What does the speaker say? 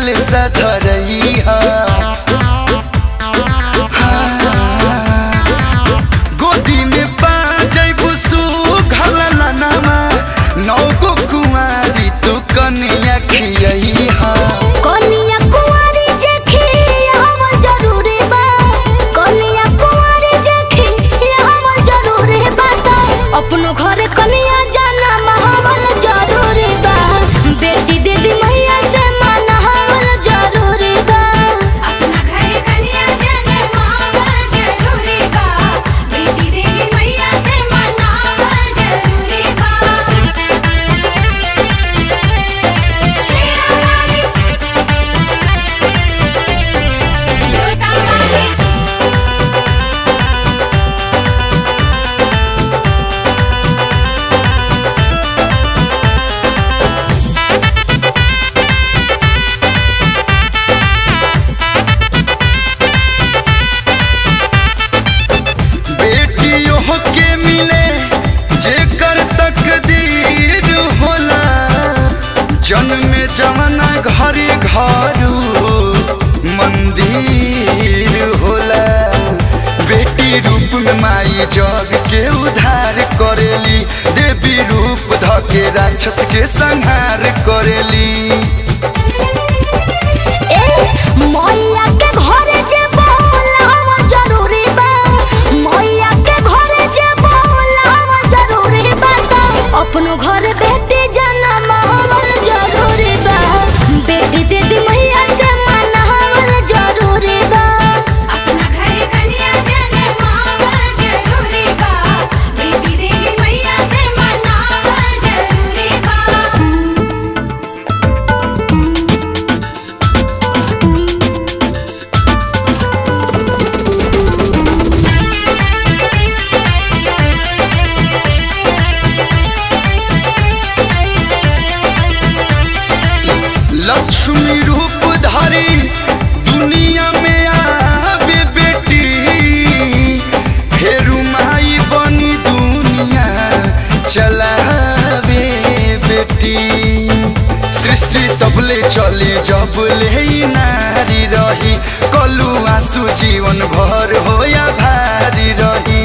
कल सधरई गोदी में पाजैबू सुघलनमा नौ गो कुंवारी तू कनिया खियई कनिया कुंवारी जेखी हमर जरूरी बा कनिया कुंवारी जेखी हमर जरूरी बा त अपनो घरे कनिया जाना महवल जरूरी बा बेटी दीदी मैया से मनावल जरूरी बा अपना घरे कन्या जाने मावल जरूरी बा बेटी देवी मैया से मनावल जरूरी बा शेरा वाली जोता वाली बेटियों के मिले जेकर तकदीर होला जन्म जवना घरे घरू मंदिर होला बेटी रूप में माई जग के उद्धार करेली देवी रूप धके राक्षस के संहार करेली ए मैया के घरे जे बोलावा जरूरी बा मैया के घरे जे बोलावा जरूरी बा त अपनो घर बेटी जाना महवल जरूरी बा बेटी दीदी मैया से मनावल जरूरी बा अपना घरे कन्या जाने मावल जरूरी बा बेटी देवी मैया से मनावल जरूरी बा लक्ष्मी रूप धारी दुनिया में आवे बेटी फेरू माई बनी दुनिया चलावे बेटी सृष्टि तबले चले जब ले नारी रही कलू आंसू जीवन भर हो या भारी रही